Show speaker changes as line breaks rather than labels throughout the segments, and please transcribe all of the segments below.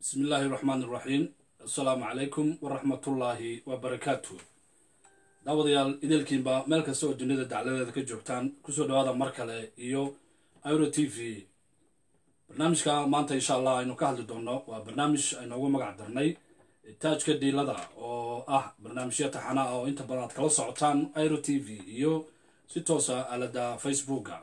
bismi illaahi raxmaan iraxiim assalaamu calaykum waraxmatullaahi wabarakaatu daawadayaal ideelkiinba meel kasta oo duniyada dacladeeda ka joogtaan kusoo dhawaada mar kale iyo iro t v barnaamijka maanta insha allah aynu ka hadli doonno waa barnaamij aynoogu magac darnay taajka dhiilada oo ah barnaamijyo taxana ah oo inta badan aad kala socotaan iro t v iyo si toosa aalada facebooka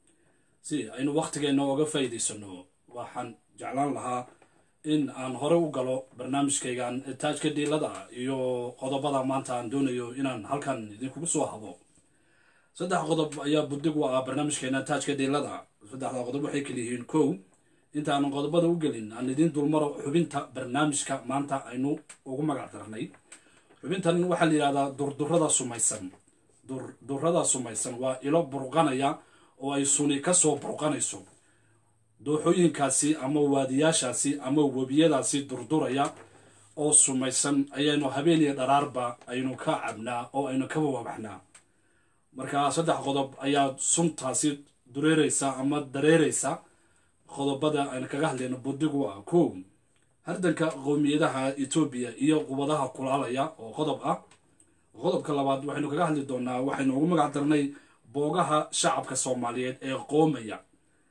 si aynu wakhtigeena oga faa'iidaysano waxaan jeclaan lahaa in aan hore u galo barnaamijkaygan taajka dhiilada iyo qodobada maanta aan doonayo inaan halkan idinkugu soo habo saddex qodob ayaa buddig u ah barnaamijkeena taajka dhiilada saddexda qodob waxay kaliyihiin kow intaanan qodobada u gelin aan idiin dulmaro xubinta barnaamijka maanta aynu ugu magac darnay xubintan waxaa la yidhahdaa durdurada sumaysan durdurada sumaysan waa ilo burqanaya oo ay suni kasoo burqanayso dooxooyinkaasi ama waadiyaashaasi ama webiyadaasi durduraya oo sumaysan ayaynu habeen iyo dharaarba aynu ka cabnaa oo aynu ka wawabaxnaa marka saddex qodob ayaa suntaasi dureereysa ama dareereysa qodobada aynu kaga hadlayno budigu ah kow hardanka qowmiyadaha etoobiya iyo qubadaha kulaalaya oo qodob ah qodobka labaad waxaynu kaga hadli doonaa waxaynu ugu magac darnay boogaha shacabka soomaaliyeed ee qoomaya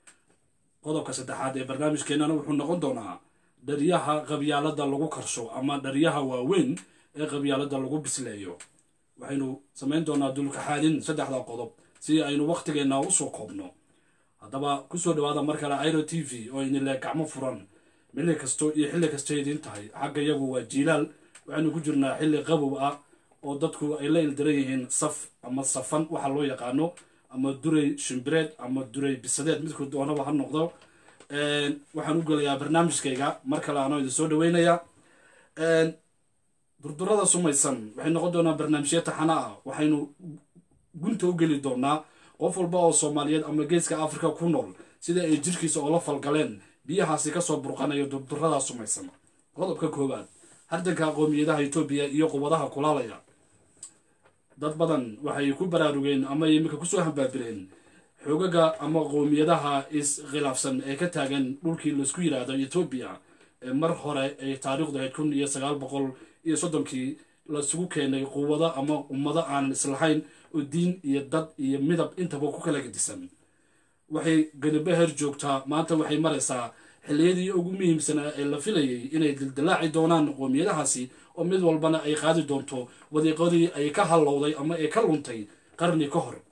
qodobka saddexaad ee barnaamijkeenana wuxuu noqon doonaa dharyaha qabyaalada lagu karsho ama dharyaha waaweyn ee qabyaalada lagu bisleeyo waxaynu samayn doonaa dulkaxaalin saddexda qodob si aynu wakhtigeena usoo koobno haddaba kusoo dhawaada mar kale iro t v oo inile gacmo furan mili kasto iyo xilli kasto idiin tahay xagga iyagu waa jiilaal waxaynu ku jirnaa xilli qabow ah oo dadku ay la ildaran yihiin saf ama safan waxa loo yaqaano ama duray shimbireed ama duray bisadeed midku doonaba ha noqdo waxaan u gelayaa barnaamijkayga mar kale anoo idin soo dhaweynayaa durdurada sumaysan waxay noqon doonaa barnaamijyo taxana ah waxaynu gunta u geli doonaa qof walba oo soomaaliyeed ama geeska africa ku nool sida ay jirkiisa oola falgaleen biyahaasi kasoo burqanayo durdurada sumaysan qodobka koowaad hardanka qoomiyadaha etoobiya iyo qubadaha kulaalaya dad badan waxay ku baraarugeen ama iminka kusoo hambaabireen xoogaga ama qowmiyadaha iskhilaafsan ee ka taagan dhulkii laisku yidhaahdo etoobiya ee mar hore ay taariikhdu ahayd kun iyo sagaal boqol iyo soddonkii laisugu keenay quwado ama ummado aanan islahayn oo diin iyo dad iyo midab intaba ku kala gedisan waxay ganibaher joogtaa maanta waxay maraysaa xilliyadii ugu muhiimsanaa ee la filayay inay dildilaaci doonaan qoomiyadahaasi oo mid walbana ay qaadi doonto wadiiqadii ay ka hallowday ama ay ka luntay qarni ka hor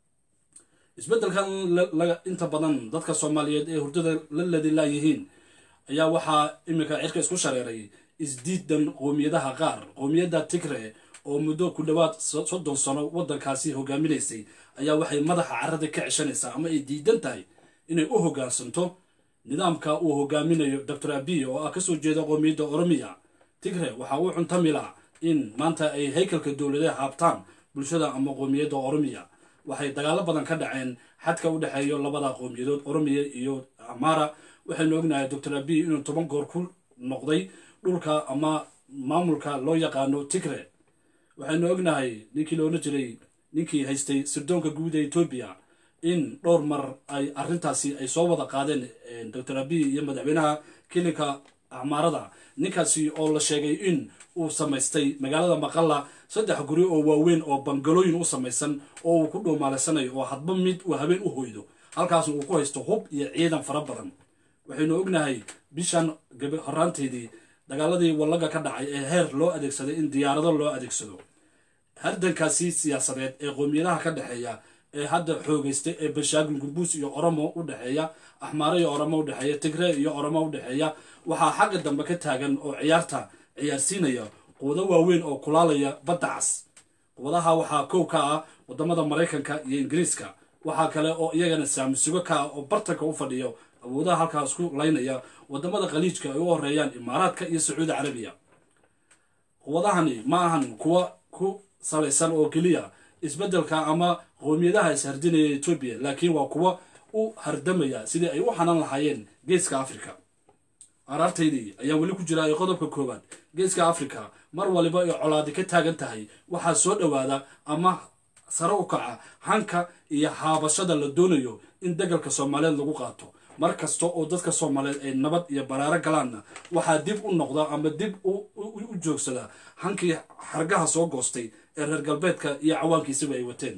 isbeddelkan inta badan dadka soomaaliyeed ee hurdada la ladilaayihiin ayaa waxaa iminka cirka isku shareeray isdiidan qoomiyadaha qaar qoomiyadda tigre oo muddo ku dhowaad soddon sano waddankaasi hogaaminaysay ayaa waxay madaxa carada ka ceshanaysaa ama ay diidan tahay inay u hoggaansanto nidaamka uu hogaaminayo doctor abiy oo ah kasoo jeeda qoomiyadda oromiya tigre waxaa uu cuntamila in maanta ay haykalka dowladaha haabtaan bulshada ama qoomiyadda oromiya waxay dagaalo badan ka dhaceen xadka u dhexeeyo labada qowmiyadood oromiya iyo amara waxaynu ognahay doctor abiy inuu toban goor ku noqday dhulka ama maamulka loo yaqaano tigre waxaynu ognahay ninkii loola jiray ninkii haystay sirdoonka guud ee etoobiya in dhowr mar ay arrintaasi ay soo wada qaadeen doctor abiy iyo madaxweynaha kilinka acmaarada ninkaasi oo la sheegay in uu samaystay magaalada maqalla saddex guri oo waaweyn oo bangalooyin u samaysan oo uu ku dhuumaalaysanayo oo hadba mid uu habeen u hoydo halkaasna uu ku haysto hub iyo ciidan fara badan waxaynu ognahay bishan horaanteedii dagaaladii wallaga ka dhacay ee heer loo adeegsaday in diyaarado loo adeegsado hardankaasi siyaasadeed ee qoomiyadaha ka dhexeeya ee hadda xoogeystay ee bashaagin gurbuus iyo oromo u dhexeeya axmaare iyo oromo u dhexeeya tigre iyo oromo u dhexeeya waxaa xagga dambe ka taagan oo ciyaarta ciyaarsiinaya quwado waaweyn oo kulaalaya badda cas quwadaha waxaa kow ka ah wadamada maraykanka iyo ingiriiska waxaa kale oo iyagana saamisugo ka ah oo bartanka u fadhiyo awoodaha halkaas ku laynaya wadamada khaliijka ay u horeeyaan imaaraadka iyo sacuudi carabiya quwadahani ma ahan kuwa ku salaysan oo keliya isbeddelka ama qoomiyadaha ishardinaya etoobiya laakiin waa kuwa u hardamaya sidii ay u xanan lahaayeen geeska africa araartaydii ayaan weli ku jiraa ee qodobka koowaad geeska africa mar waliba ay colaadi ka taagan tahay waxaa soo dhowaada ama sare u kaca hanka iyo haabashada la doonayo in degalka soomaaliyeed lagu qaato mar kasta oo dadka soomaaliyeed ay nabad iyo baraaro galaanna waxaa dib u noqda ama dib u joogsada hankii xargaha soo goostay ee reer galbeedka iyo cawaankiisaba ay wateen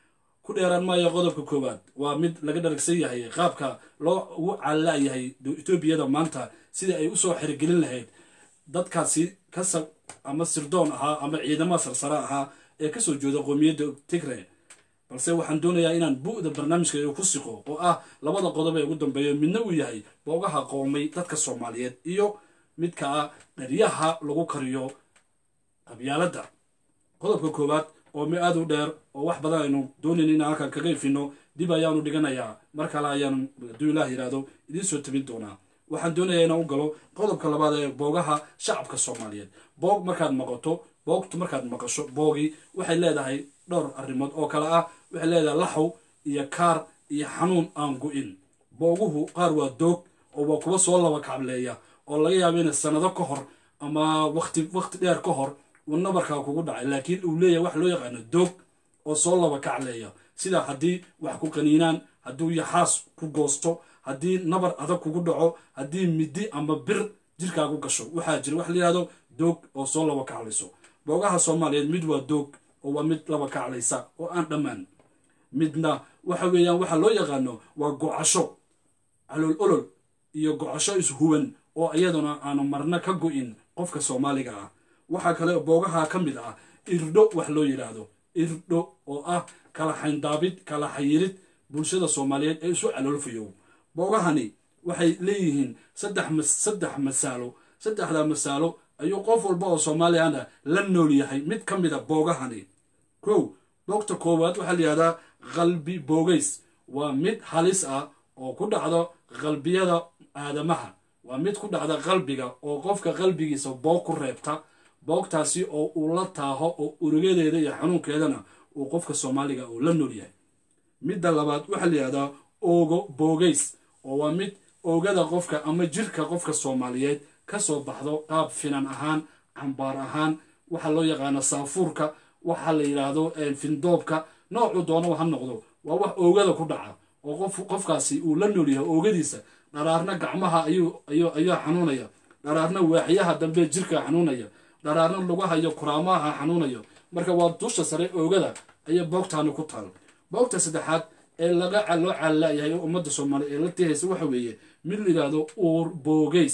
ku dheeraan maayo qodobka koowaad waa mid laga dharagsan yahay qaabka loo ugu caalaayahay etoobiyada maanta sidai ay usoo xirigelin lahayd dadkaasi kasab ama sirdoon ahaa ama ciidamada sarsare ahaa ee kasoo jeeda qoomiyadda tigre balse waxaan doonayaa inaan bu'da barnaamijka ku siqo oo ah labada qodob ee ugu dambeeya midna uu yahay boogaha qoomay dadka soomaaliyeed iyo midka ah dharyaha lagu kariyo qabyaaladda qodobka koowaad oo mi aada u dheer oo wax badan aynu doonayn inaan halkan kaga ifino dib ayaanu dhiganayaa mar kale ayaanu hadduu ilaah yidhaahdo idiin soo tabin doonaa waxaan doonayaa inaan u galo qodobka labaad ee boogaha shacabka soomaaliyeed boog markaad maqato boogtu markaad maqasho boogii waxay leedahay dhowr arrimood oo kale ah waxay leedahay laxow iyo kaar iyo xanuun aan go-in booguhu qaar waa doog oo waa kuwa soo laba kacableeya oo laga yaabo ina sanado ka hor ama waqti waqti dheer ka hor uu nabarkaa kugu dhacay laakiin uu leeyahay wax loo yaqaano doog oo soo laba kacleeya sida haddii wax ku qaniinaan hadduu yaxaas ku goosto haddii nabar adag kugu dhaco haddii midi ama bir jirkaagu gasho waxaa jira wax la yihahdo doog oo soo laba kaclayso boogaha soomaaliyeed mid waa doog oo waa mid laba kaclaysa oo aan dhammaan midna waxa weeyaan waxa loo yaqaano waa gocasho calool olol iyo gocasho ishuwan oo iyaduna aanu marna ka go-in qofka soomaaliga ah waxaa kale boogaha ka mid ah irdho wax loo yidhaahdo irdho oo ah kala xayndaabid kala xayirid bulshada soomaaliyeed ee isu caloolfayow boogahani waxay leeyihiin saddex masaalo saddexda masaalo ayuu qof walba oo soomaaliyana la nool yahay mid ka mida boogahani kow boogta koowaad waxaa la yihahdaa qalbi boogays waa mid halis ah oo ku dhacdo qalbiyada aadamaha waa mid ku dhacda qalbiga oo qofka qalbigiisa boog ku reebta boogtaasi oo uu la taaho oo urugadeeda iyo xanuunkeedana uu qofka soomaaliga uu la nool yahay midda labaad waxaa la yihahdaa oogo boogays oo waa mid oogada qofka ama jirka qofka soomaaliyeed kasoo baxdo qaab finan ahaan cambaar ahaan waxaa loo yaqaana saafuurka waxaa la yidhaahdo findoobka noocuu doonaba ha noqdo waa wax oogada ku dhaca oo qof qofkaasi uu la nool yahay oogadiisa dharaarna gacmaha ayaa xanuunaya dharaarna waaxyaha dambe jirka xanuunaya dharaarna lugaha iyo kuraamaha xanuunayo marka waa dusha sare oogada ayaa boogtaani ku taal boogta saddexaad ee laga loo caalaayahay oo ummadda soomaaliya ee la tihaysa waxa weeye mid la yidhaahdo uur boogays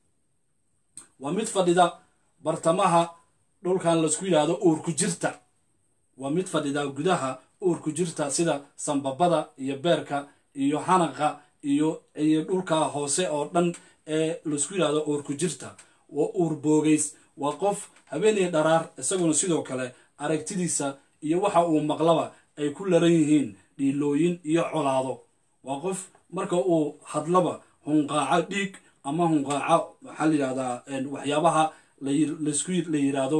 waa mid fadhida bartamaha dhulkan laisku yidhaahdo uurku jirta waa mid fadhida gudaha uurku jirta sida sambabada iyo beerka iyo xanaqa iyo iyo dhulka hoose oo dhan ee laisku yidhaahdo uurku jirta waa uur boogays waa qof habeenay dharaar isaguna sidoo kale aragtidiisa iyo waxa uu maqlaba ay ku laran yihiin dhiilooyin iyo colaado waa qof marka uu hadlaba hunqaaco dhiig ama hunqaaco maxaa la yidhahdaa waxyaabaha laysku la yidhaahdo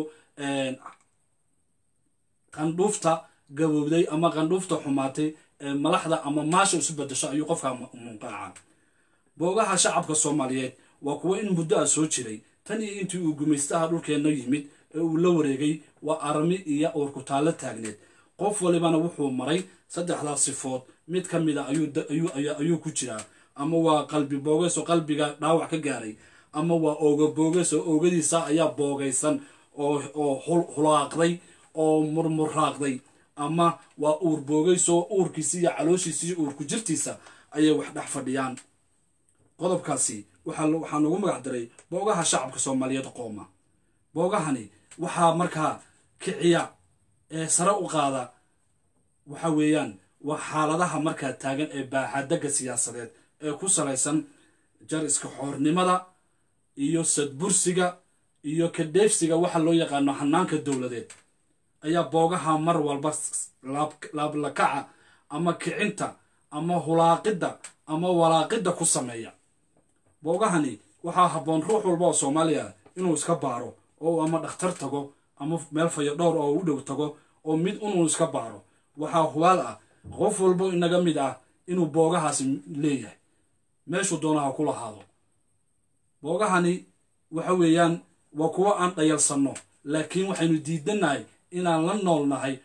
qandhuufta gabowday ama qandhuufta xumaatay ee malaxda ama maasha isu bedasho ayuu qofka munqaaca boogaha shacabka soomaaliyeed waa kuwo in muddo ah soo jiray tan iyo intii uu gumaystaha dhulkeenna yimid ee uu la wareegay waa arami iyo uurkutaallo taagneed qof walibana wuxuu maray saddexdaas sifood mid ka mid a ayuu ku jiraa ama waa qalbi boogeys oo qalbiga dhaawac ka gaaray ama waa ooga boogeys oo oogadiisa ayaa boogaysan oo hulaaqday oo murmuraaqday ama waa uur boogeys oo uurkiisa iyo calooshiisa iyo uurku jirtiisa ayay wax dhex fadhiyaan qodobkaasi waxaa noogu magac daray boogaha shacabka soomaaliyeed qooma boogahani waxaa markaa kiciya ee sare u qaada waxa weeyaan waa xaaladaha markaa taagan ee baaxadagga siyaasadeed ee ku salaysan jar iska xoornimada iyo sadbursiga iyo kadheefsiga waxa loo yaqaano hanaanka dowladeed ayaa boogaha mar walba laablakaca ama kicinta ama hulaaqidda ama walaaqidda ku sameeya boogahani waxaa habboon ruux walba oo soomaaliya inuu iska baaro oo ama dhakhtar tago ama meel fayo dhowr oo u dhow tago oo mid unuu iska baaro waxaa hubaal ah qof walbo inaga mid ah inuu boogahaasi leeyahay meeshuu doonaha ku lahaado boogahani waxa weeyaan waa kuwo aan dhayalsanno laakiin waxaynu diidanahay inaan la noolnahay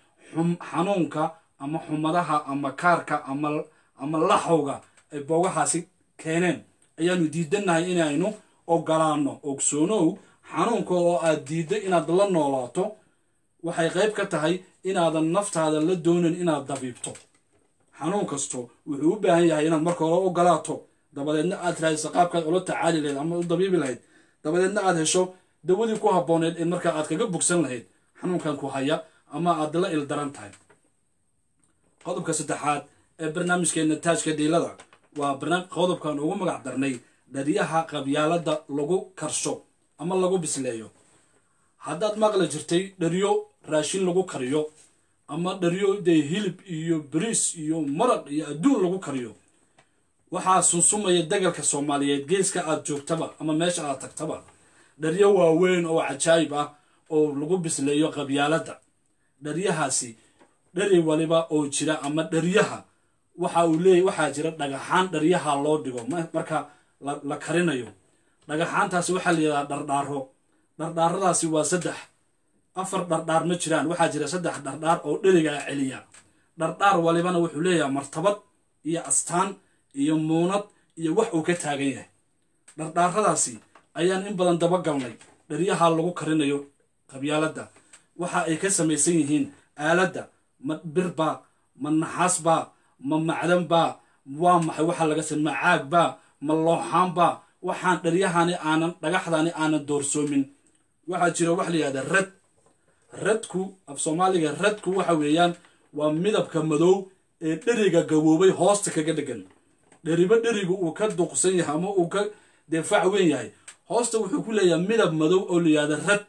xanuunka ama xumadaha ama kaarka ama laxowga ay boogahaasi keeneen ayaanu diidannahay inaynu ogolaanno ogsoonow xanuunka oo aad diidda inaad la noolaato waxay qayb ka tahay inaadan naftaada la doonin inaad dabiibto xanuun kasto wuxuu u baahan yahay inaad marka hore ogolaato dabadeedna aad raadiso qaabkaad ula tacaali lahayd ama u dabiibi lahayd dabadeedna aad hesho dawadii ku habbooneed ee markaa aad kaga bogsan lahayd xanuunkan ku haya ama aad la ildaran tahay qodobka saddexaad ee barnaamijkeena taajka dhiilada waa qodobkan ugu magac darnay dharyaha qabyaalada lagu karsho ama lagu bisleeyo haddaad maqli jirtay dharyo raashin lagu kariyo ama dharyo dee hilib iyo bariis iyo maraq iyo adduun lagu kariyo waxaa sunsumaya degalka soomaaliyeed geeska aad joogtaba ama meesha aad tagtaba dharyo waaweyn oo cajaayib ah oo lagu bisleeyo qabyaaladda dharyahaasi dhari waliba oo jira ama dharyaha waxa uu leeyahy waxaa jira dhagaxaan dharyaha loo dhigo marka la karinayo dhagaxaantaasi waxaa la yidhahdaa dhardhaaro dhardhaaradaasi waa saddex afar dhardhaar ma jiraan waxaa jira saddex dhardhaar oo dherigaa celiya dhardhaar walibana wuxuu leeyahay martabad iyo astaan iyo muunad iyo wax uu ka taagan yahay dhardhaaradaasi ayaan in badan dabagalnay dharyaha lagu karinayo qabyaaladda waxa ay ka samaysan yihiin aaladda ma birbaa ma naxaasbaa ma macdanbaa waa maxay waxaa laga sa ma caagbaa ma looxaanbaa waxaan dharyahani aanan dhagaxdani aanan doorsoomin waxaa jira waxa la yihahda rad radku af soomaaliga radku waxa weeyaan waa midabka madow ee dheriga gaboobay hoosta kaga dhegan dheriba dherigu uu ka duqsan yahay ama uu ka deefac weyn yahay hoosta wuxuu ku leeyahay midab madow oo la yihahda rad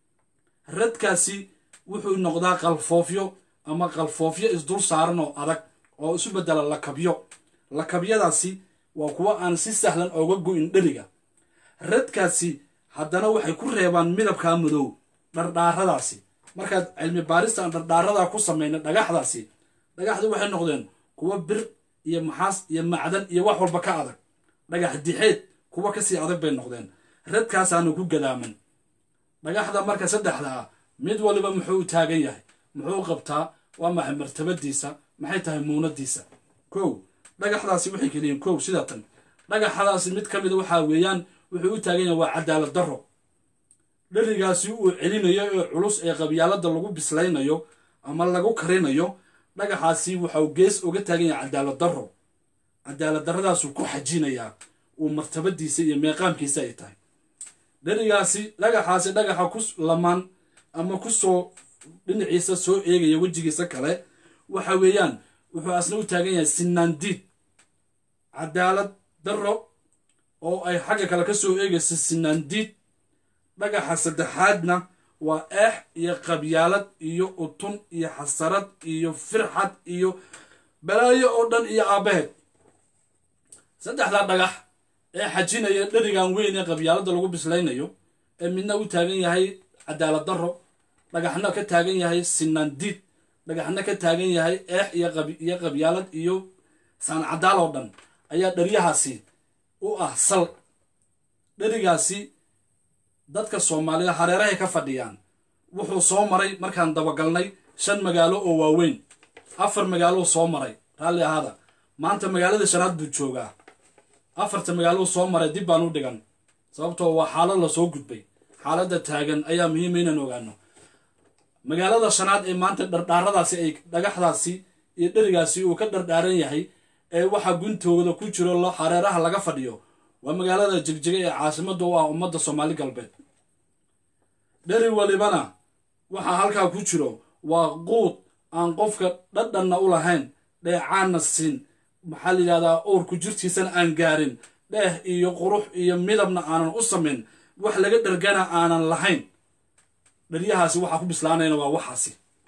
radkaasi wuxuu noqdaa qalfoofyo ama qalfoofyo isdul saaran oo adag oo isu bedela lakabyo lakabyadaasi waa kuwo aan si sahlan ooga go-in dheriga radkaasi haddana waxay ku reebaan midabkaa madow dhardhaaradaasi markaad cilmi baarista aan dhardhaaradaa ku samayna dhagaxdaasi dhagaxdu waxay noqdeen kuwo bir iyo maxaas iyo macdan iyo wax walba ka adag dhagax dixeed kuwo kasii adag bay noqdeen radkaasaana ku gadaaman dhagaxda marka saddexda ah mid waliba muxuu u taagan yahay muxuu qabtaa waa maxay martabadiisa maxay tahay muunadiisa kow dhagaxdaasi waxay keliyiin kow sida tan dhagaxadaasi mid ka mida waxaa weeyaan wuxuu u taagan yahay waa cadaalad darro dherigaasi uu celinayo ee culus ee qabyaalada lagu bislaynayo ama lagu karinayo dhagaxaasi waxau gees uga taagan yahay cadaalad darro cadaalad darradaasuu ku xajinayaa uu martabadiisa iyo meeqaamkiisa ay tahay dherigaasi dhagaxaasi dhagaxa ku lamaan ama kusoo dhinaciisa soo eegaya wejigiisa kale waxa weeyaan wuxuu asna u taagan yahay sinaandiid cadaalad darro oo ay xagga kale ka soo eegayso sinaandiid dhagaxa saddexaadna waa eex iyo qabyaalad iyo utun iyo xasarad iyo firxad iyo balaayo oo dhan iyo aabbaheed saddexdaa dhagax ee xajinaya dherigan weyn ee qabyaaladda lagu bislaynayo ee midna u taagan yahay cadaalad darro dhagaxna ka taagan yahay sinaandiid dhagaxna ka taagan yahay eex iyo qabyaalad iyo saancadaal oo dhan ayaa dheryahaasi u ah sal dherigaasi dadka soomaalida hareerahay ka fadhiyaan wuxuu soo maray markaan dabagalnay shan magaalo oo waaweyn afar magaalou soo maray raalli ahaada maanta magaalada shanaad buu joogaa afarta magaalou soo maray dib baan u dhigan sababtoo waa xaalad lasoo gudbay xaaladda taagan ayaa muhiima inaan ogaano magaalada shanaad ee maanta dhardhaaradaasi ay dhagaxdaasi iyo dherigaasi uu ka dhardhaaran yahay ee waxaa guntooda ku jiro hareeraha laga fadhiyo waa magaalada jegjiga ee caasimada u ah ummadda soomaali galbeed dheri walibana waxaa halkaa ku jiro waa quud aan qofka dhadhanna u lahayn dheecaanna siin maxaa la yidhahdaa uurku jirtiisana aan gaarin dheeh iyo qurux iyo midabna aanan u samayn wax laga dhargana aanan lahayn dheryahaasi waxaa ku bislaanayna waa waxaasi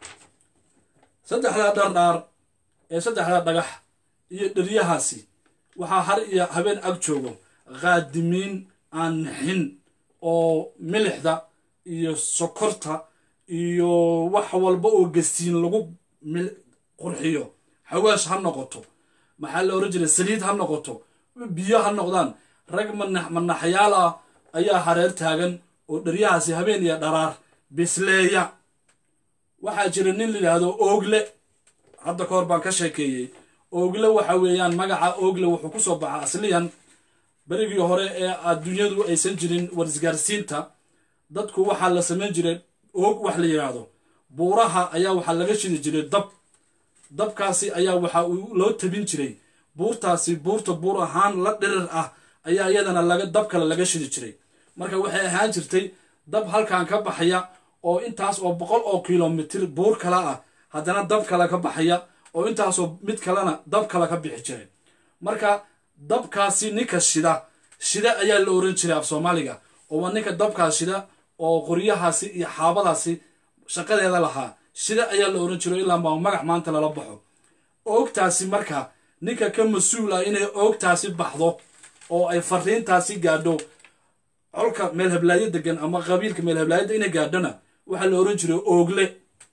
saddexdaa dhardhaar ee saddexdaa dhagax iyo dheryahaasi waxaa har iyo habeen ag joogo qaadimiin aan nixin oo milixda iyo sokorta iyo wax walba oo gasiin lagu qurxiyo xawaash ha noqoto maxaa la ohan jiray saliid ha noqoto biyo ha noqdaan rag manaxyaal ah ayaa hareer taagan oo dheryahaasi habeen iyo dharaar bisleeya waxaa jira nin la yidhaahdo oogle hadda ka hor baan ka sheekeeyey oogle waxa weeyaan magaca oogle wuxuu kusoo baxaa asliyan berigii hore ee adduunyadu aysan jirin warisgaarsiinta dadku waxaa la samayn jiray oog wax la yidhaahdo buuraha ayaa waxaa laga shidi jiray dab dabkaasi ayaa waxa uu loo tabin jiray buurtaasi buurta buur ahaan la dhirir ah ayaa iyadana laga dab kale laga shidi jiray marka waxay ahaan jirtay dab halkan ka baxaya oo intaas oo boqol oo kilomitir buur kale ah haddana dab kale ka baxaya oo intaasoo mid kalena dab kale ka bixi jiray marka dabkaasi ninka shida shida ayaa la oran jiray af soomaaliga oo waa ninka dabkaas shida oo qoryahaasi iyo xaabadaasi shaqadeeda lahaa shida ayaa la oran jiro ilaa maa magac maanta lala baxo oogtaasi marka ninka ka mas-uula inay oogtaasi baxdo oo ay fariintaasi gaadho colka meel heblaayo degan ama qabiilka meel heblaayada inay gaadhona waxaa la oran jiray oogle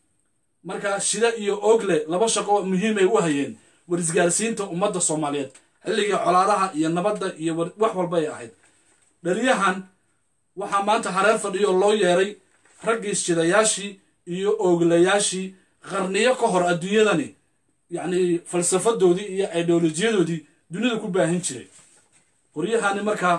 marka shida iyo oogle laba shaqo muhiimay u hayeen warisgaarsiinta ummadda soomaaliyeed xilligii colaadaha iyo nabadda iyo wax walba ay ahayd dhaliyahan waxaa maanta hareer fadhiyo loo yeeray raggii shidayaashii iyo ooglayaashii qarniyo ka hor adduunyadani yacni falsafadoodii iyo ideolojiyadoodii dunida ku baahin jiray qoryahani markaa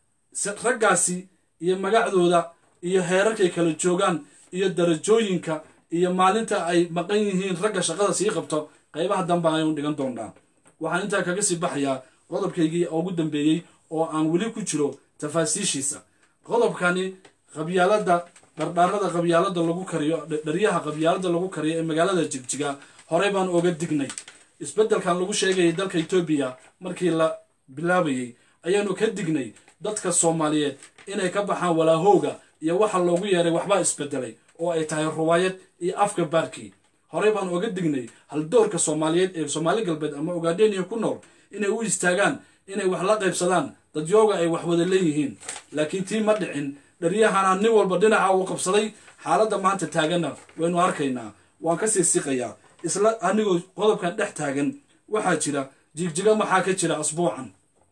raggaasi iyo magacdooda iyo heerarkay kala joogaan iyo darajooyinka iyo maalinta ay maqan yihiin ragga shaqada sii qabto qaybaha dambe aynu dhigan doonaa waxaan intaa kaga sii baxayaa qodobkaygii ugu dambeeyey oo aan weli ku jiro tafaasiishiisa qodobkani qabyaalada dhardhaarada qabyaalada lagu kariyo dharyaha qabyaalada lagu kariyo ee magaalada jigjiga horey baan oga dignay isbeddelkan lagu sheegayay dalka etoobiya markii la bilaabayey ayaanu ka dignay dadka soomaaliyeed inay ka baxaan walaahowga iyo waxa loogu yeeray waxbaa isbedelay oo ay tahay ruwaayad iyo afka baarkii horey baan oga dignay haldoorka soomaaliyeed ee soomaali galbeed ama ogaadheniya ku nool inay u istaagaan inay wax la qaybsadaan dadyooga ay wax wada leeyihiin laakiin tii ma dhicin dharyahana nin walba dhinaca uu qabsaday xaaladda maanta taaganna waynu arkaynaa waan kasii siqayaa isla anigoo qodobkan dhex taagan waxaa jira jigjiga maxaa ka jira asbuucan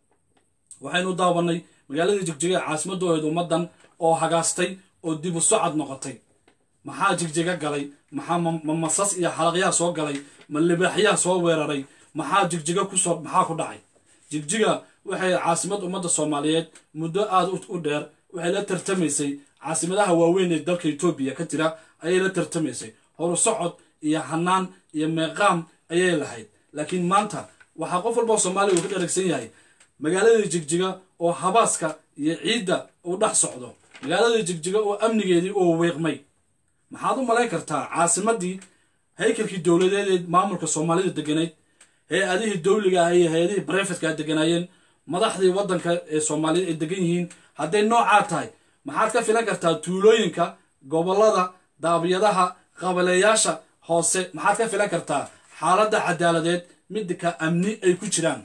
waxaynu daawanay magaaladii jigjiga ee caasimadooed ummaddan oo hagaastay oo dib u socod noqotay maxaa jigjiga galay maxaa ma masas iyo xalaqyaha soo galay ma libaaxyaha soo weeraray maxaa jigjiga kusoo maxaa ku dhacay jigjiga waxay caasimad ummadda soomaaliyeed muddo aada u dheer waxay la tartamaysay caasimadaha waaweyn ee dalka etoobiya ka jira ayay la tartamaysay horu socod iyo hanaan iyo meeqaam ayay lahayd laakiin maanta waxaa qof walba soomaaliya uu ka dharagsan yahay magaaladii jigjiga oo habaaska iyo ciidda uu dhex socdo magaaladii jigjiga oo amnigeedii uu wiiqmay maxaad u malayn kartaa caasimadii haykalkii dowladeed ee maamulka soomaalida deganayd hay-adihii dowliga ah iyo hay-adihii barefetka deganaayeen madaxdii waddanka ee soomaaliyeed ay degan yihiin hadday noocaa tahay maxaad ka filan kartaa tuulooyinka gobollada daabiyadaha qabaleeyaasha hoose maxaad ka filan kartaa xaaladda cadaaladeed midka amni ay ku jiraan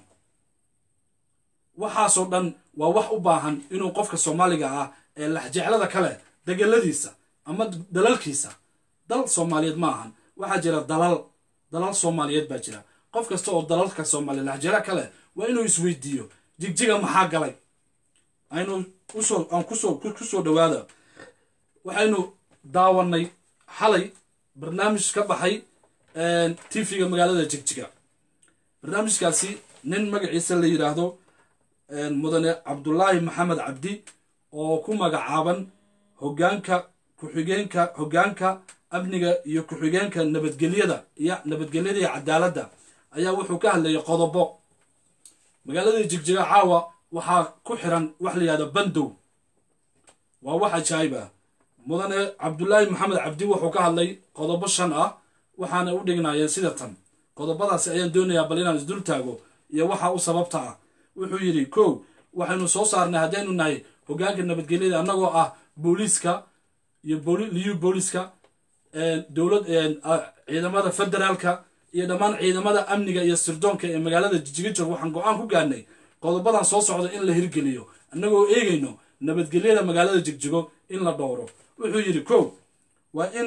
waxaasoo dhan waa wax u baahan inuu qofka soomaaliga ah ee laxjeclada kale degeladiisa ama dalalkiisa dal soomaaliyeed ma ahan waxaa jira dalal dalal soomaaliyeed baa jira qof kasta oo dalalka soomaaliya laxjeclo kale waa inuu isweydiiyo jigjiga maxaa galay aynu usoo aan kusoo kusoo dhawaada waxaynu daawanay xalay barnaamij ka baxay tv-ga magaalada jigjiga barnaamijkaasi nin magaciisa la yidhaahdo mudane cabdulaahi maxamed cabdi oo ku magacaaban hogaanka ku-xigeenka hogaanka amniga iyo ku-xigeenka nabadgelyada iyo nabadgelyada iyo cadaaladda ayaa wuxuu ka hadlayay qodobo magaaladii jigjiga caawa waxaa ku xiran wax la yihahdo bandow waa wax ajaayib ah mudane cabdulaahi maxamed cabdi wuxuu ka hadlay qodobo shan ah waxaana u dhignayeen sida tan qodobadaasi ayaan doonayaa bal inaan isdul taago iyo waxa u sababta ah wuxuu yidhi kow waxaynu soo saarnay haddaynu nahay hogaanka nabadgelyada annagoo ah booliiska iyo liyu booliiska dowlad ciidamada federaalka iyo dhammaan ciidamada amniga iyo sirdoonka ee magaalada jijiga joog waxaan go-aan ku gaarnay qodobadan soo socda in la hirgeliyo annagoo eegayno nabadgelyada magaalada jigjigo in la dhowro wuxuu yidhi kow waa in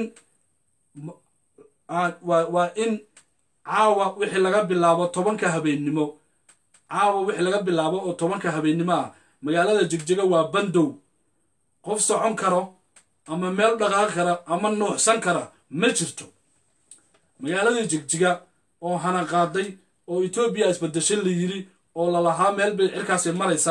waa in caawa wixii laga bilaabo tobanka habeennimo caawa wixii laga bilaabo oo tobanka habeennimo ah magaalada jigjiga waa bandow qof socon karo ama meel dhaqaaqi kara ama nuuxsan kara ma jirto magaaladii jigjiga oo hanaqaaday oo etoobiya isbadesho la yiri oo lalahaa meel bay cirkaasi maraysaa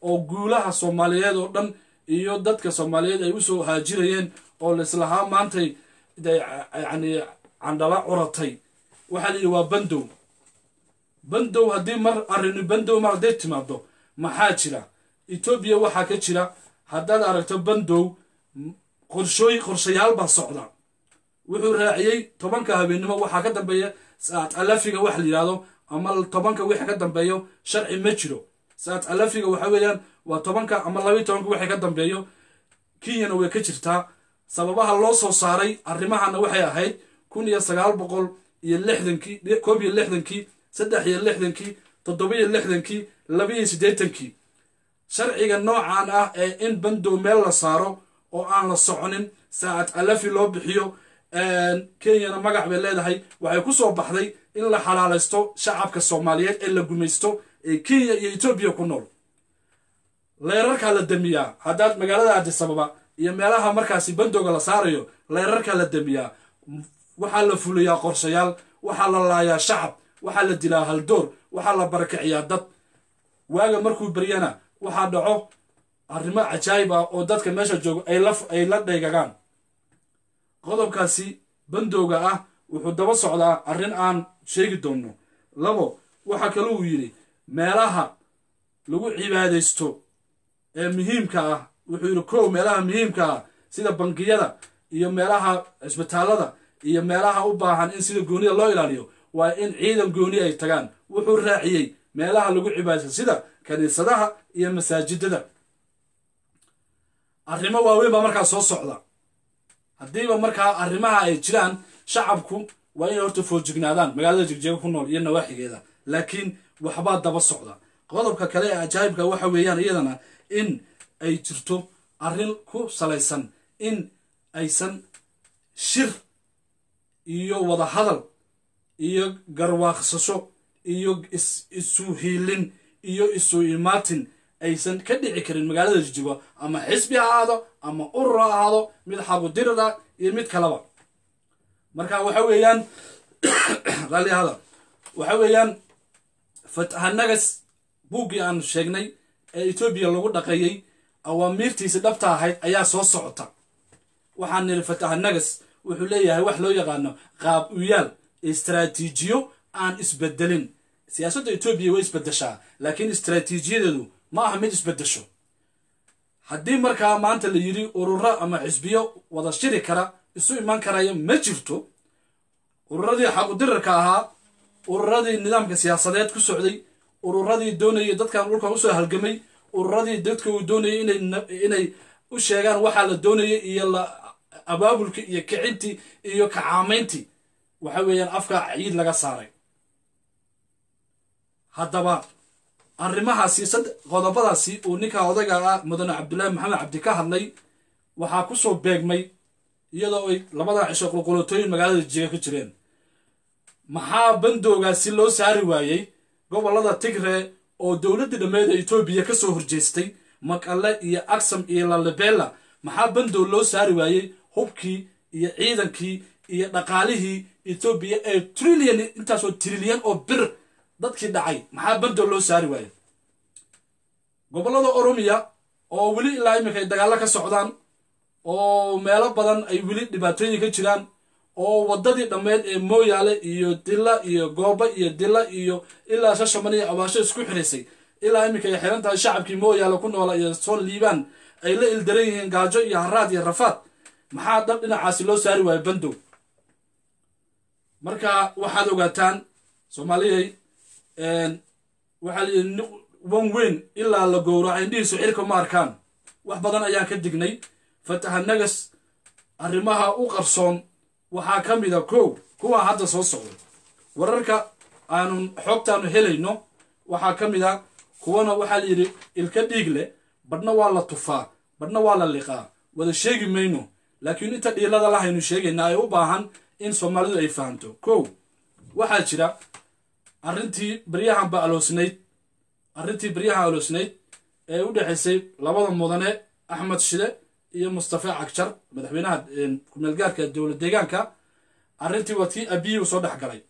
oo guulaha soomaaliyeed oo dhan iyo dadka soomaaliyeed ay usoo haajirayeen oo laislahaa maantay yani candhala curatay waxaa la yidhi waa bandow bandow haddii mar arrini bandow mar hadday timaado maxaa jira etoobiya waxaa ka jira haddaad aragto bandow qorshooy qorshayaal baa socda wuxuu raaciyey tobanka habeennimo waxaa ka dambeeya saat alafiga wax la yidhahdo ama tobanka wixii ka dambeeyo sharci ma jiro saat alafiga waxa weeyaan waa tobanka ama labayo tobanka wixii ka dambeeyo kenyana way ka jirtaa sababaha loo soo saaray arrimahana waxay ahayd kun iyo sagaal boqol iyo lixdankii koob iyo lixdankii saddex iyo lixdankii toddoba iyo lixdankii laba iyo siddeetankii sharciga noocan ah ee in bandow meel la saaro oo aan la soconin saacad alafi loo bixiyo kenyana magac bay leedahay waxay ku soo baxday in la xalaalaysto shacabka soomaaliyeed ee la gumaysto ee kenya iyo etoobiya ku nool leerarkaa la damiyaa haddaad magaalada adisababa iyo meelaha markaasi bandowga la saarayo leerarkaa la damiyaa waxaa la fuliyaa qorshayaal waxaa la laayaa shacab waxaa la dilaa haldoor waxaa la barakiciyaa dad waaga markuu beryana waxaa dhaco arrimo cajaayib ah oo dadka meesha joogo ay la dhaygagaan qodobkaasi bandowga ah wuxuu daba socdaa arrin aan sheegi doonno labo waxaa kale uu yidhi meelaha lagu cibaadaysto ee muhiimka ah wuxuu yidhi kow meelaha muhiimka ah sida bangiyada iyo meelaha cisbitaallada iyo meelaha u baahan in sida goonida loo ilaaliyo waa in ciidan gooni ay tagaan wuxuu raaciyey meelaha lagu cibaadaysto sida kaniisadaha iyo masaajidada arrimo waaweyn baa markaa soo socda haddiiba markaa arrimaha ay jiraan shacabku waa inay horta foojignaadaan magaalada jegjeego ku nool iyo nawaaxigeeda laakiin waxbaa daba socda qodobka kale ee ajaayibka waxa weeyaan iyadana in ay jirto arrin ku salaysan in aysan shir iyo wadahadal iyo garwaaqsasho iyo isu hiilin iyo isu imaatin aysan ka dhici karin magaalada jijego ama xisbi ha ahaado ama urur ha ahaado mid xabudirada iyo mid kaleba marka waxa weeyaan raallihada waxa weeyaan fatahanagas buuggii aan sheegnay ee etoobiya lagu dhaqeeyey awaamiirtiisi dhabta ahayd ayaa soo socota waxaan niri fatahanagas wuxuu leeyahay wax loo yaqaano qaab uyaal istraatiijiyo aan isbedelin siyaasadda etoobiya way isbedeshaa laakiin istraatiijiyadeedu ma aha mid isbedesho haddii markaa maanta la yidhi ururo ama xisbiyo wada shiri kara isu iman karaya ma jirto ururadii xaqudirarka ahaa ururadii nidaamka siyaasadeed ku socday ururadii doonayay dadkan dhulkan usoo halgamay ururadii dadka uu doonayay inay u sheegaan waxaa la doonayay iyo abaabulkii iyo kicintii iyo kacaamayntii waxa weeyaan afka ciid laga saaray haddaba arrimahaasi qodobadaasi uu ninka odaga ah mudane cabdullaahi maxamed cabdi ka hadlay waxaa ku soo beegmay iyadoo ay labada cisho qulqulotooyin magaalada jiga ka jireen maxaa bandowgaasi loo saari waayey gobollada tigree oo dowladdii dhammeed ee etoobiya ka soo horjeestay maqale iyo aksam iyo lalibela maxaa bandow loo saari waayey hubkii iyo ciidankii iyo dhaqaalihii etoobiya ee trillion intaasoo trilyan oo bir dadkii dhacay maxaa bandow loo saari waayey gobollada oromiya oo weli ilaa iminka ay dagaallo ka socdaan oo meelo badan ay weli dhibaatooyin ka jiraan oo waddadii dhammeed ee mooyaale iyo dilla iyo gooba iyo dilla iyo ilaa shashaman iyo abaasho isku xiraysay ilaa iminka ay xiran tahay shacabkii mooyaale ku noola iyo soo liibaan ay la ildaran yihiin gaajo iyo haraad iyo rafaad maxaa dab dhinacaasi loo saari waayo bandow marka waxaad ogaataan soomaaliyay waxaa layidhi wan weyn ilaa la gowraco indhihiisu xilka ma arkaan wax badan ayaan ka dignay fatahanagas arrimaha u qarsoon waxaa ka mid a kow kuwaa hadda soo socda wararka aanun xoogtaanu helayno waxaa ka mid a kuwana waxaa la yidhi ilka dhiig leh badhna waa la tufaa badhna waa la liqaa wada sheegi mayno laakiin inta dhiilada lahaynu sheegaynaa ay u baahan in soomaalidu ay fahamto kow waxaa jira arrintii baryahan ba aloosnayd arrintii baryahan aloosnayd ee u dhexaysay labada mudane axmed shide iyo mustafa cagjar madaxweynaha kumeelgaarka dowlad deegaanka arrintii waa tii abiyi u soo dhex galay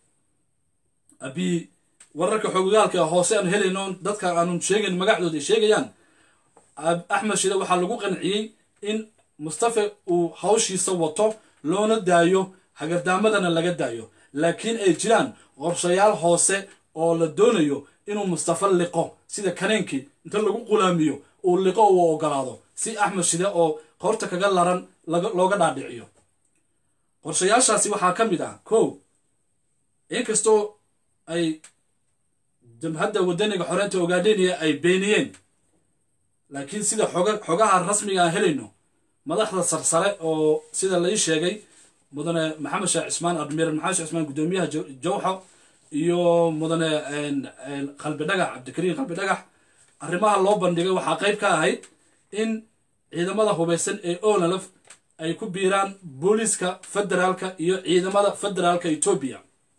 abiyi wararka xoogagaalka hoose aan helayno dadka aanun sheegayn magacdooda ay sheegayaan axmed shide waxaa lagu qanciyey in mustafe uu hawshiisa wato loona daayo hagardaamadana laga daayo laakiin ay jiraan qorshayaal hoose oo la doonayo inuu mustafe liqo sida kaneenkii inta lagu qulaamiyo uu liqo uu ogolaado si axmed shide oo qoorta kaga laran looga dhaadhiciyo qorshayaashaasi waxaa ka mid ah kow inkastoo ay jamhadda wadaniga xoreynta ogaadheniya ay beeniyeen laakiin sida xogaha rasmiga aan helayno madaxda sarsare oo sida lai sheegay mudane maxamed sheekh cismaan admiral maxamed sheekh cismaan guddoomiyaha jawxo iyo mudane qalbi dhagax cabdikariim qalbi dhagax arrimaha loo bandhigay waxaa qayb ka ahayd in ciidamada hubaysan ee onalf ay ku biiraan booliiska federaalka iyo ciidamada federaalka etoobiya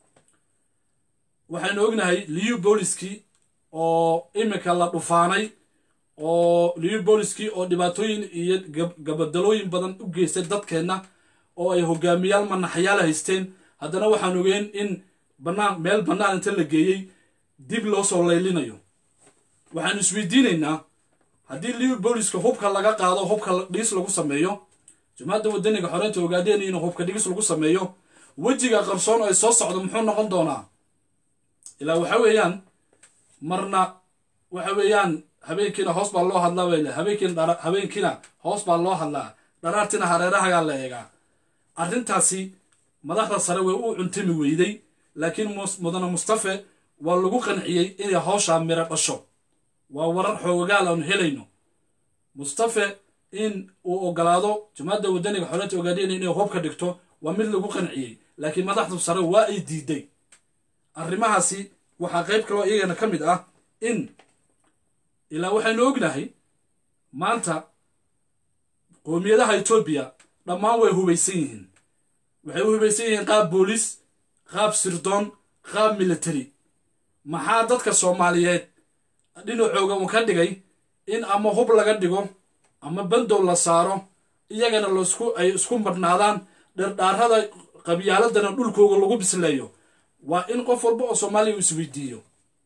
waxaynu ognahay liyu booliskii oo iminka la dhufaanay oo liyu booliskii oo dhibaatooyin iyo gabadalooyin badan u geystay dadkeenna oo ay hogaamiyaal manaxyaal haysteen haddana waxaan ogeen in banaan meel bannaan inta la geeyey dib loo soo laylinayo waxaanu isweydiinaynaa haddii liyu booliska hubka laga qaado hubka dhigis lagu sameeyo jumhadda wadaniga xoreynta ogaadeen inuu hubka dhigis lagu sameeyo wejiga qarsoon ay soo socdo muxuu noqon doonaa ilaa waxa weeyaan marna waxa weeyaan habeenkiina hoos baa loo hadlaa bay le habeenkiina habeenkiina hoos baa loo hadlaa dharaartina hareerahagaa la eegaa arrintaasi madaxda sare way u cuntami weyday laakiin mudane mustafe waa lagu qanciyey inay hawshaa miro dhasho waa warar xoogaal aanu helayno mustafe in uu ogolaado jamaacadda wadaniga xoreynta ogaadeen inay hub ka dhigto waa mid lagu qanciyey laakiin madaxdu sare waa ay diiday arrimahaasi waxaa qayb kaloo iyagana ka mid ah in ilaa waxaynu ognahay maanta qoomiyadaha etoobiya dhammaan way hubaysan yihiin waxay u hubaysan yihiin qaab booliis qaab sirdoon qaab military maxaa dadka soomaaliyeed dhinacooga uu ka dhigay in ama hub laga dhigo ama bandow la saaro iyagana lasku ay isku madhnaadaan dherdhaarada qabyaaladana dhulkooga lagu bisleeyo waa in qof walba oo soomaaliya uu isweydiiyo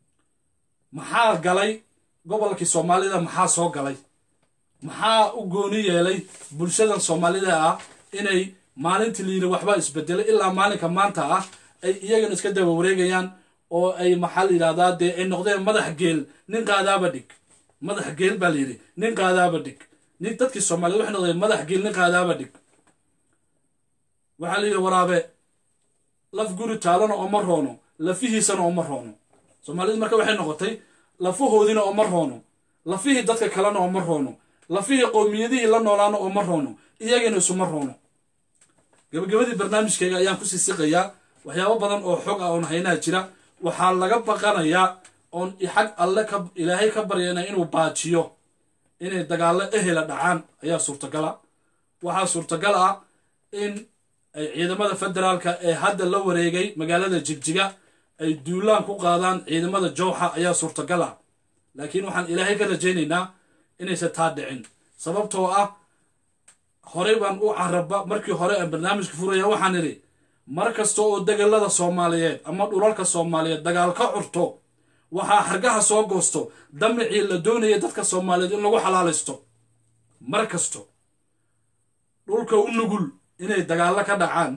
maxaa galay gobolkii soomaalida maxaa soo galay maxaa u gooni yeelay bulshadan soomaalida ah inay maalintii layidhi waxbaa isbedelay ilaa maalinka maanta ah ay iyagana iska daba wareegayaan oo ay maxaa la yidhahdaa dee ay noqdeen madax geel nin qaadaaba dhig madax geel baa layidhi nin qaadaaba dhig nin dadkii soomaaliyed waxay noqdeen madax geel nin qaadaaba dhig waxaa la yidhi waraabe laf guri taalana ooma roono lafihiisana ooma roono soomaalidu marka waxay noqotay lafahoodiina ooma roono lafihii dadka kalena ooma roono lafihii qowmiyadihii la noolaana ooma roono iyagana isuma roono gabagabadii barnaamijkayga ayaan kusii siqayaa waxyaabo badan oo xog ah oon haynaha jira waxaa laga baqanayaa oon xag alle ka ilaahay ka baryana inuu baajiyo inay dagaallo ehela dhacaan ayaa suurtagala waxaa suurtagal ah in ay ciidamada federaalka ee hadda la wareegay magaalada jigjiga ay duulaan ku qaadaan ciidamada jowxa ayaa suurtagal ah laakiin waxaan ilaahay ka rajaynaynaa inaysan taa dhicin sababtoo ah horey baan u caraba markii hore aan barnaamijka furaya waxaan idhi mar kasta oo degalada soomaaliyeed ama dhulalka soomaaliyeed dagaal ka curto waxaa xargaha soo goosto damicii la doonaya dadka soomaaliyeed in lagu xalaalaysto mar kasto dhulka u nugul inay dagaallo ka dhacaan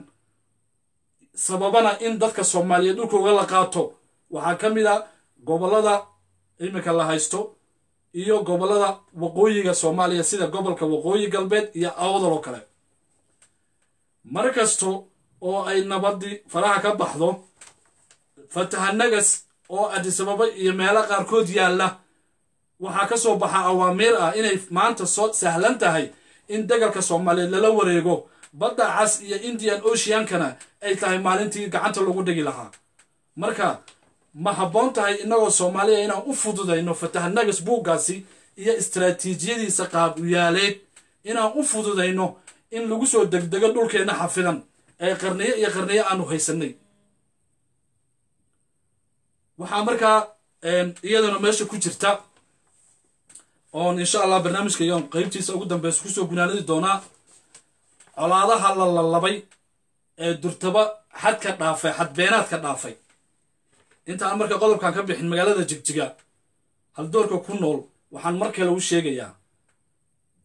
sababana in dadka soomaaliyeed dhulkooga la qaato waxaa ka mid a gobollada iminka la haysto iyo gobollada waqooyiga soomaaliya sida gobolka waqooyi galbeed iyo awdal oo kale mar kasto oo ay nabadii faraha ka baxdo fatahanagas oo adisababa iyo meelo qaarkood yaalla waxaa ka soo baxa awaamiir ah inay maanta soo sahlan tahay in degalka soomaaliyeed lala wareego badda cas iyo indian oceankana ay tahay maalintii gacanta lagu dhigi lahaa marka ma habboon tahay innagoo soomaaliya inaan u fududayno fatahanagas buuggaasi iyo istaraatiijiyadiisa qaab uyaaleed inaan u fududayno in lagu soo degdego dhulkeenna xafidan ee qarniyo iyo qarniyo aanu haysanay waxaa markaa iyadana meesha ku jirta oon insha allah barnaamijkaygan qeybtiisa ugu dambeysa kusoo gunaanadi doonaa colaadaha la lalabay ee durtaba xadka dhaafay xadbeenaadka dhaafay intaan marka qodobkan ka bixin magaalada jigjiga haldoorka ku nool waxaan mar kale u sheegayaa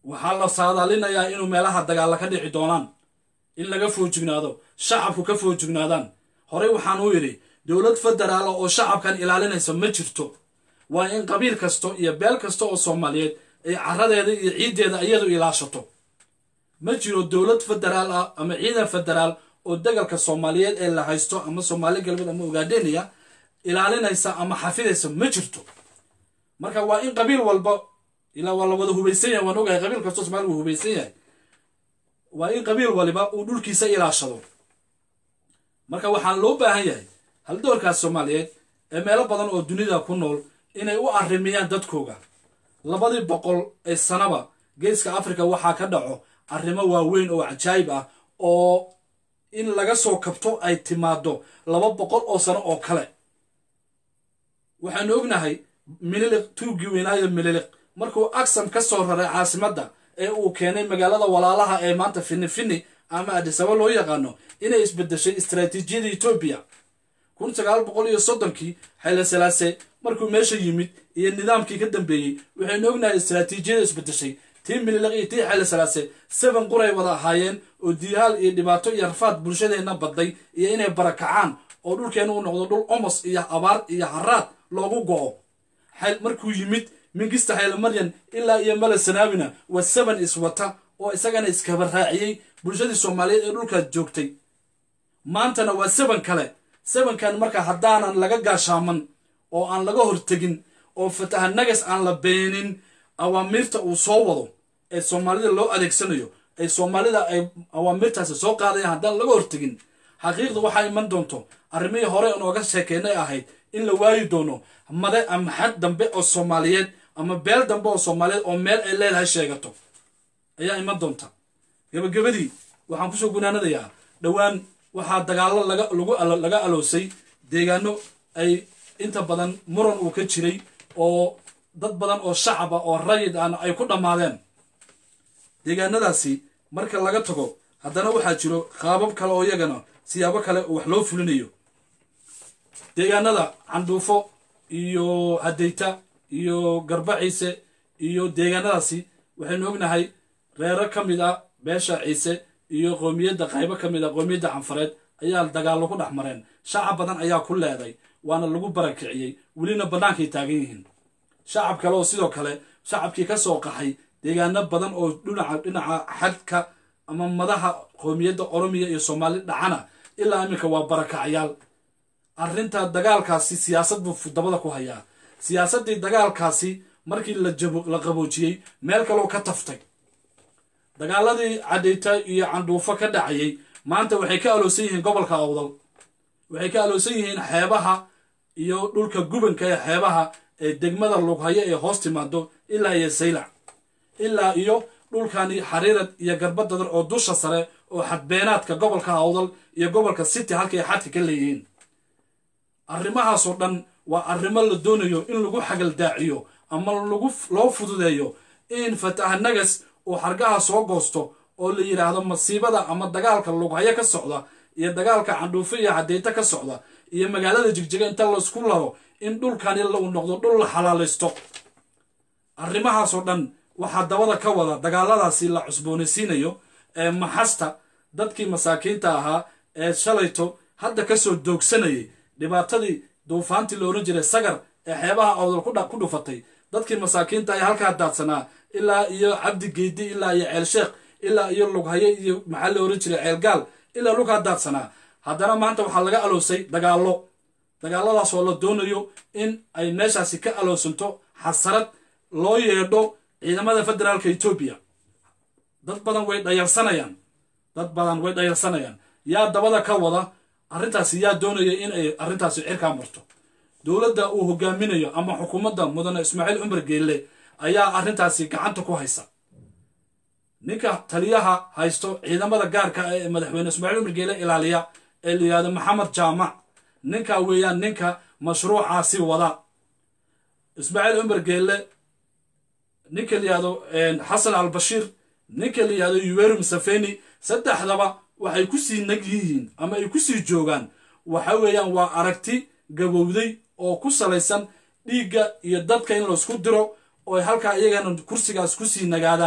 waxaa la saadaalinayaa inuu meelaha dagaalla ka dhici doonaan in laga foojignaado shacabku ka foojignaadaan horey waxaan u yidhi dowlad federaala oo shacabkan ilaalinaysa ma jirto waa in qabiil kasto iyo beel kasta oo soomaaliyeed ay caradeeda iyo ciiddeeda iyadu ilaashato ma jiro dowlad federaal ah ama ciidan federaal oo degalka soomaaliyeed ee la haysto ama soomaali galbeed ama ogaadheniya ilaalinaysa ama xafidaysa ma jirto marka waa in qabiil walba ilaa waa la wada hubaysan yahay waan ogahay qabiil kastoo somalia wuu hubaysan yahay waa in qabiil waliba uu dhulkiisa ilaashado marka waxaan loo baahan yahay haldoorkaas soomaaliyeed ee meelo badan oo dunida ku nool inay u arrimiyaan dadkooga labadii boqol ee sanaba geeska africa waxaa ka dhaco arrimo waaweyn oo cajaayib ah oo in laga soo kabto ay timaado laba boqol oo sano oo kale waxaanu ognahay mililiq tuuggii weynaayo mililiq markuu aksam ka soo raray caasimadda ee uu keenay magaalada walaalaha ee maanta fini fini ama adisaba loo yaqaano inay isbedeshay istaraatiijiyada etoobiya kun sagaal boqol iyo soddonkii xayla salaase markuu meesha yimid iyo nidaamkii ka dambeeyey waxaynu ognahay istaraatiijiyada isbedeshay tii mililiq iyo tii xayla salaase seven quray wada ahaayeen oo diihaal iyo dhibaato iyo rafaad bulshadeenna badday iyo inay barakacaan oo dhulkeena uu noqdo dhul omos iyo abaar iyo haraad loogu go'o markuu yimid mingista xaylamaryan ilaa iyo mala sanaabina waa seven iswata oo isagana iskaba raaciyey bulshadii soomaaliyeed ee dhulkaas joogtay maantana waa seven kale sevenkan marka haddaanan laga gaashaaman oo aan laga hortegin oo fataha nagas aan la beenin awaamiirta uu soo wado ee soomaalida loo adeegsanayo ee soomaalida ay awaamirtaasi soo qaadayaan haddaan laga hortegin xaqiiqda waxaa iman doonto arrimihii hore nooga sheekeynay ahayd in la waayi doono made ama xad dambe oo soomaaliyeed ama beel dambe oo soomaaliyeed oo meel ay leedahay sheegato ayaa iman doonta gabagabadii waxaan kusoo gunaanadayaa dhowaan waxaa dagaallo laga aloosay deegaano ay inta badan muran uu ka jiray oo dad badan oo shacab ah oo rayid ahna ay ku dhammaadeen deegaanadaasi marka laga tago haddana waxaa jiro qaabab kale oo iyagana siyaabo kale oo wax loo fulinayo deegaanada candhuufo iyo hadayta iyo garba ciise iyo deegaanadaasi waxaynu ognahay reero ka mid a beesha ciise iyo qoomiyadda qaybo ka mid a qoomiyadda canfareed ayaa dagaallo ku dhex mareen shacab badan ayaa ku leeday waana lagu barakiciyey welina bannaankay taagan yihiin shacab kale oo sidoo kale shacabkii ka soo qaxay deegaano badan oo dhinaca dhinaca xadka ama madaha qoomiyadda oromiya iyo soomaali dhacana ilaa iminka waa barakacyaal arrinta dagaalkaasi siyaasad buu dabada ku hayaa siyaasaddii dagaalkaasi markii la qaboojiyey meel kaloo ka taftay dagaaladii cadhayta iyo candhuufo ka dhacayay maanta waxay ka aloosan yihiin gobolka awdal waxay ka aloosan yihiin xeebaha iyo dhulka gubanka ee xeebaha ee degmada lughayo ee hoos timaado ilaa iyo saylac ilaa iyo dhulkani xariirad iyo garbadadar oo dusha sare oo xadbeenaadka gobolka awdal iyo gobolka city halkay xadka ka leeyihiin arrimahaasoo dhan waa arrimo la doonayo in lagu xagaldaaciyo ama lagu loo fududeeyo in fataha nagas uu xargaha soo goosto oo la yidhaahdo masiibada ama dagaalka lughayo ka socda iyo dagaalka candhuufo iyo cadeyto ka socda iyo magaalada jigjiga inta laisku laro in dhulkani uu noqdo dhul la xalaalaysto arrimahaasoo dhan waxaa dabada ka wada dagaaladaasi la cusboonaysiinayo ee maxasta dadkii masaakiinta ahaa ee shalayto hadda kasoo doogsanayay dhibaatadii duufaantii la ohan jiray sagar ee xeebaha awdal ku dhufatay dadkii masaakiinta ee halkaa daadsanaa ilaa iyo cabdi geedi ilaa iyo ceel sheekh ilaa iyo lughaye iyo maxaa la ohan jiray ceelgaal ilaa lughaa daadsanaa haddana maanta waxaa laga aloosay dagaallo dagaalladaasoo la doonayo in ay meeshaasi ka aloosanto xasarad loo yeedho ciidamada federaalka etoobiya dad badan way dhayarsanayaan dad badan way dhayarsanayaan yaa dabada ka wada arrintaasi yaa doonaya in ay arrintaasi cirkaa marto dowladda uu hogaaminayo ama xukuumadda mudane ismaaciil cumar geelle ayaa arrintaasi gacanta ku haysa ninka taliyaha haysto ciidamada gaarka ah ee madaxweyne ismaaciil cumar geelle ilaaliya ee la yihahdo maxamed jaamac ninka weeyaan ninka mashruucaasi wada ismaaciil cumar geelle ninka la yihahdo xasan albashiir ninka la yihahdo yuweri musafeni saddexdaba waxay ku sii nag yihiin ama ay ku sii joogaan waxa weeyaan waa aragti gabowday oo ku salaysan dhiigga iyo dadka in laysku diro oo ay halkaa iyagana kursigaas ku sii nagaadaan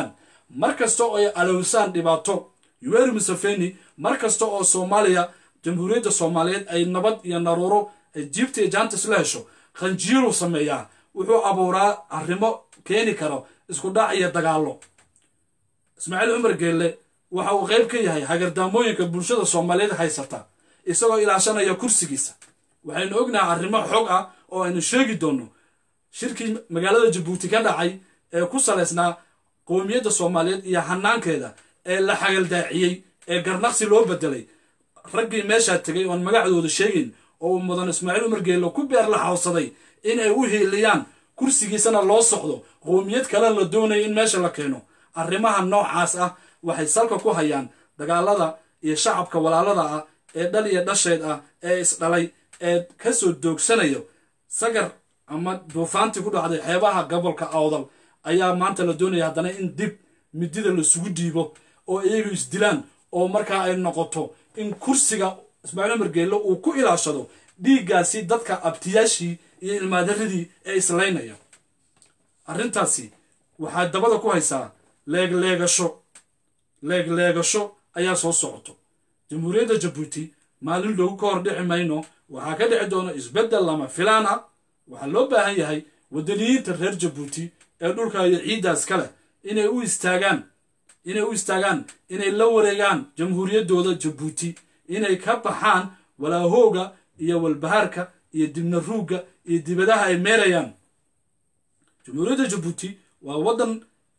mar kasta oo ay alowsaan dhibaato yuweri museveni mar kasta oo soomaaliya jamhuuriyadda soomaaliyeed ay nabad iyo naruuro ay jiibta iyo jaantis la hesho khanjiiruu sameeyaa wuxuu abuuraa arrimo keeni karo isku dhac iyo dagaallo ismaaciil cumar geelle waxa uu qayb ka yahay hagardaamooyinka bulshada soomaaliyeed haysata isagoo ilaashanaya kursigiisa waxaynu ognahay arrimo xog ah oo aynu sheegi doonno shirkii magaalada jabuuti ka dhacay ee ku salaysnaa qowmiyadda soomaaliyeed iyo hanaankeeda ee la xagaldaaciyey ee garnaqsi loo bedelay raggii meeshaa tegay oon magacdooda sheegayn oo uu mudan ismaaciil umar geello ku beer la xawsaday inay u hiiliyaan kursigiisana loo socdo qowmiyad kale la doonaya in meesha la keeno arrimaha noocaas ah waxay salka ku hayaan dagaalada iyo shacabka walaalada ah ee dhal iyo dhasheed ah ee isdhalay ee ka soo doogsanayo sagar ama duufaantii ku dhacday xeebaha gobolka awdal ayaa maanta la doonaya haddana in dib midida lasugu dhiibo oo iyagu isdilaan oo markaa ay noqoto in kursiga ismaaciil umar geello uu ku ilaashado dhiiggaasi dadka abtiyaashii iyo ilmaadaradii ee islaynaya arrintaasi waxaa dabada ku haysaa leegleegasho leegleegasho ayaa soo socoto jamhuuriyadda jabuuti maalin loogu ka hor dhici mayno waxaa ka dhici doona isbeddel lama filaan ah waxaa loo baahan yahay wadaniyiinta reer jabuuti ee dhulka iyo ciiddaas ka leh inay u istaagaan inay u istaagaan inay la wareegaan jamhuuriyaddooda jabuuti inay ka baxaan walaahooga iyo walbahaarka iyo dibna ruugga iyo dibadaha ay meerayaan jamhuuriyadda jabuuti waa waddan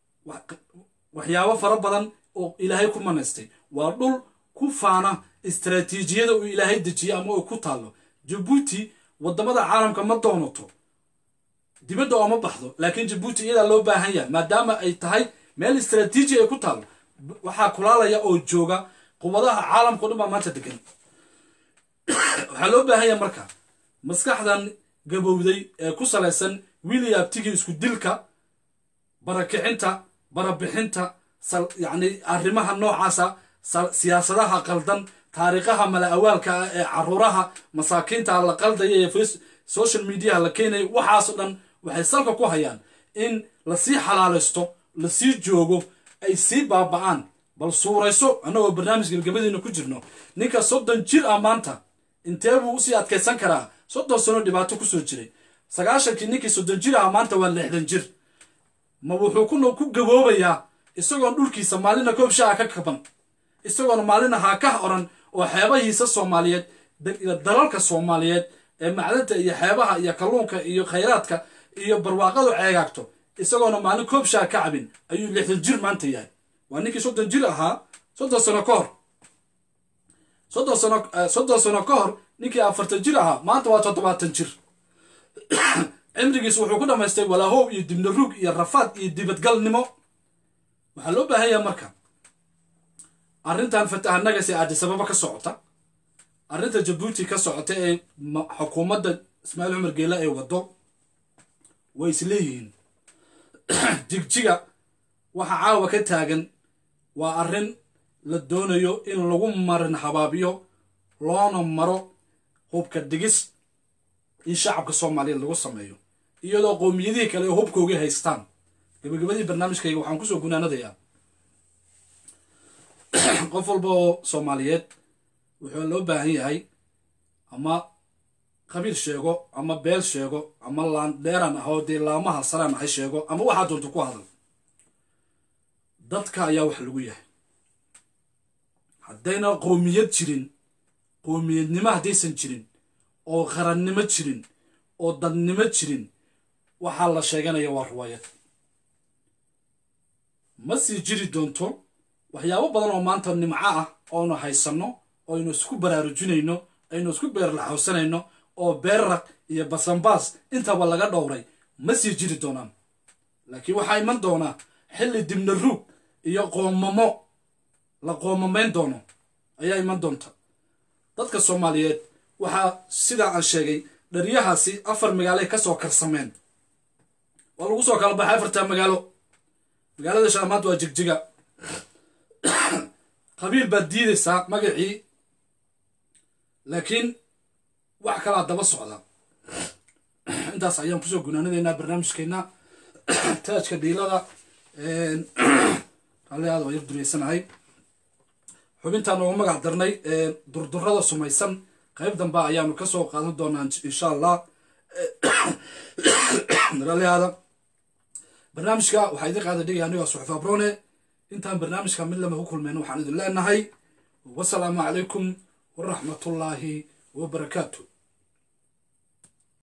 waxyaabo fara badan oo ilaahay ku manaystay waa dhul ku faana istaraatiijiyada uu ilaahay dejiyey ama uu ku taallo jabuuti waddamada caalamka ma doonato dibadda ooma baxdo laakiin jabuuti iyadaa loo baahan yahay maadaama ay tahay meel istaraatiiji ay ku taallo waxaa kulaalaya oo jooga quwadaha caalamkao dhan baa maanta degan waxaa loo baahan yahay marka maskaxdan gabowday ee ku salaysan williabtigii isku dilka barakicinta barabixinta yacni arrimaha noocaasa siyaasadaha qaldan taariikhaha mala awaalka ah ee caruuraha masaakiinta la qaldaya ee social mediaha la keenaya waxaasoo dhan waxay salka ku hayaan in lasii xalaalaysto lasii joogo ay sii baaba'aan bal suurayso annagoo barnaamij gebgabadiina ku jirno ninka soddon jir ah maanta intee buu usii adkaysan karaa soddon sano dhibaato kusoo jiray sagaashankii ninkii soddon jir ah maanta waa lixdan jir ma wuxuu ku gaboobayaa isagoon dhulkiisa maalina koob shaha ka kaban isagoona maalina haa ka oran oo xeebahiisa soomaaliyeed dalalka soomaaliyeed ee macdanta iyo xeebaha iyo kalluunka iyo khayraadka iyo barwaaqadu ceegaagto isagoona maalin koob shaha ka cabin ayuu lixdan jir maanta yahay waa ninkii soddon jir ahaa soddon sano ka hor soddon sano soddon sano ka hor ninkii afartan jir ahaa maanta waa toddobaatan jir cimrigiis wuxuu ku dhammaystay walaahow iyo dibnaruug iyo rafaad iyo dibadgalnimo waxaa loo baahan yaha marka arrintan fatahanagase aadisababa ka socota arrinta jabuuti ka socota ee xukuumadda ismaaciil cumar geela ay waddo way isleeyihiin jigjiga waxa caawa ka taagan waa arrin la doonayo in lagu marin habaabiyo loona maro hubka dhigis in shacabka soomaaliyeed lagu sameeyo iyadoo qowmiyadihii kale ee hubkoogii haystaan gabagabadii barnaamijkayga waxaan kusoo gunaanadayaa qof walba oo soomaaliyeed wuxuu loo baahan yahay ama qabiil sheego ama beel sheego ama laandheeran ah oo dee laamaha saraan ahay sheego ama waxaa doonta ku hadal dadka ayaa wax lagu yahay haddayna qowmiyad jirin qowmiyadnimo haddaysan jirin oo qarannimo jirin oo dadnimo jirin waxaa la sheeganaya waa ruwaayad ma sii jiri doonto waxyaabo badan oo maanta nimco ah oonu haysanno oynu isku baraarujinayno aynu isku beerlaxawsanayno oo beerraq iyo basanbaas intaba laga dhowray ma sii jiri doonaan laakiin waxaa iman doonaa xilli dibna ruug iyo qoomamo la qoomamayn doono ayaa iman doonta dadka soomaaliyeed waxaa sidaa aan sheegay dharyahaasi afar magaaloay ka soo karsameen waa lagu soo kala baxay afartaa magaalo magaalada shaamaad waa jigjiga qabiil baad diidaysaa magacii laakiin wax kalaa daba socda intaas ayaan kusoo gunaanadaynaa barnaamijkeenna taajka dhiilada raalli aad waa yar dureysanahay xubintaan ugu magac darnay durdurada sumaysan qayb dambe ayaanu kasoo qaadan doonaa insha allah raalli aada barnaamijka waxaa idin qaada dhigaya aniga suxufa brone intaan barnaamijka mid lama ku kulmeyno waxaan idin leenahay wasalaamu calaykum waraxmatullaahi wabarakaatu